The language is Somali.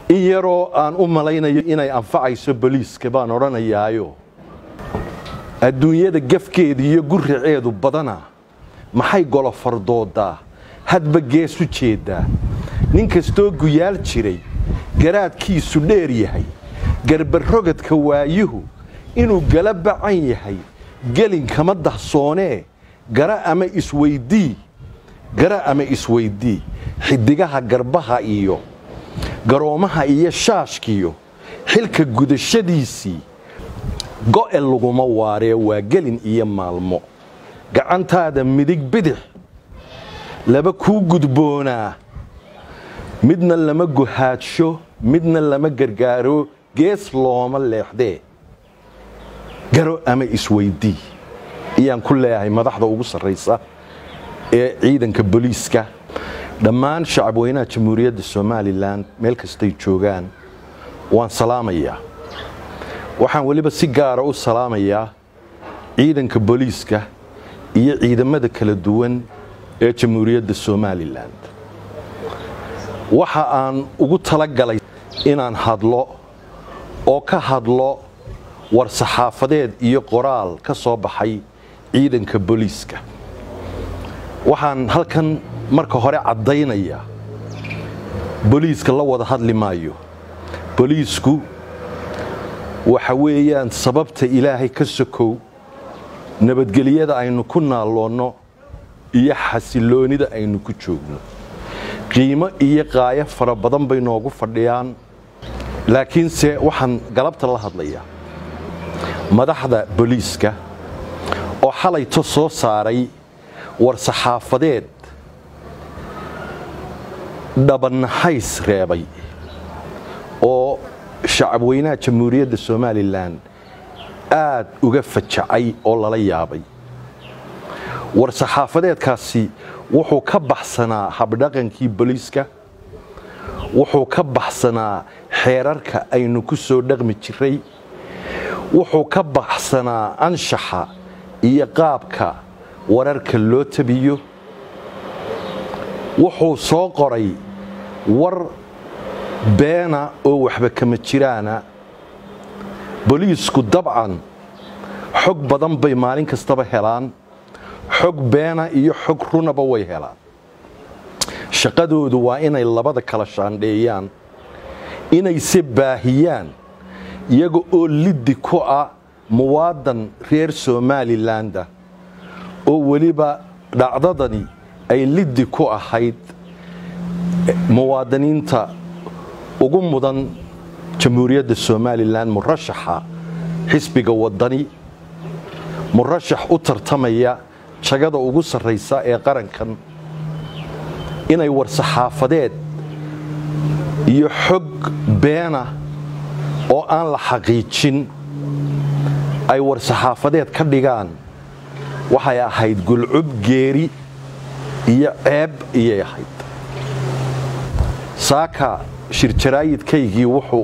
in yaroo aan u malaynayo inay anfacayso boliiska baan odhanayaayo adduunyada gafkeeda iyo guraceedu badana maxay golofardoodaa hadba gees u jeeddaa nin kastoo guyaal jiray garaadkiisu dheer yahay garbarogadka waayuhu inuu gala bacan yahay gelin kama dahsoonee gara ama isweydii gara ama isweydii xidigaha garbaha iyo garoomaha iyo shaashkiyo xilka gudashadiisii go'e laguma waaree waa gelin iyo maalmo gacantaada midig bidix laba kuu gudboonaa midna lama guhaadsho midna lama gargaaro gees looma leexdee garo ama isweydii ayaan ku leeyahay madaxda ugu sarraysa ee ciidanka booliiska dhammaan shacabweynaha jamhuuriyadda somalilan meel kastay joogaan waan salaamayaa waxaan weliba si gaara u salaamayaa ciidanka booliiska iyo ciidamada kala duwan ee jamhuuriyadda somalilan waxa aan ugu talagalay inaan hadlo oo ka hadlo war saxaafadeed iyo qoraal ka soo baxay ciidanka booliiska waxaan halkan marka hore caddaynaya booliiska la wada hadli maayo booliisku waxa weeyaan sababta ilaahay ka sokow nabadgelyada aynu ku naalloonno iyo xasiloonida aynu ku joogno qiimo iyo qaayo fara badan bay noogu fadhiyaan laakiinse waxaan galabta la hadlayaa madaxda booliiska oo xalayto soo saaray war saxaafadeed dhabanahays reebay oo shacabweynaha jamhuuriyadda somalilan aad uga fajacay oo lala yaabay war saxaafadeedkaasi wuxuu ka baxsanaa habdhaqankii booliiska wuxuu ka baxsanaa xeerarka aynu ku soo dhaqmi jiray wuxuu ka baxsanaa anshaxa iyo qaabka wararka loo tabiyo wuxuu soo qoray war beena oo waxba kama jiraana booliisku dabcan xog badan bay maalin kastaba helaan xog beena iyo xog runaba way helaan shaqadoodu waa inay labada kala shaandheeyaan inayse baahiyaan iyaga oo liddi ku ah muwaadan reer somalilandah oo weliba dhacdadani ay liddi ku ahayd muwaadiniinta ugu mudan jamhuuriyadda somalilan murashaxa xisbiga wadani murashax u tartamaya jagada ugu sarraysa ee qarankan inay war saxaafadeed iyo xog beena oo aan la xaqiijin ay war saxaafadeed ka dhigaan waxay ahayd gulcub geeri iyo ceeb iyay ahayd saaka shirjaraayidkaygii wuxuu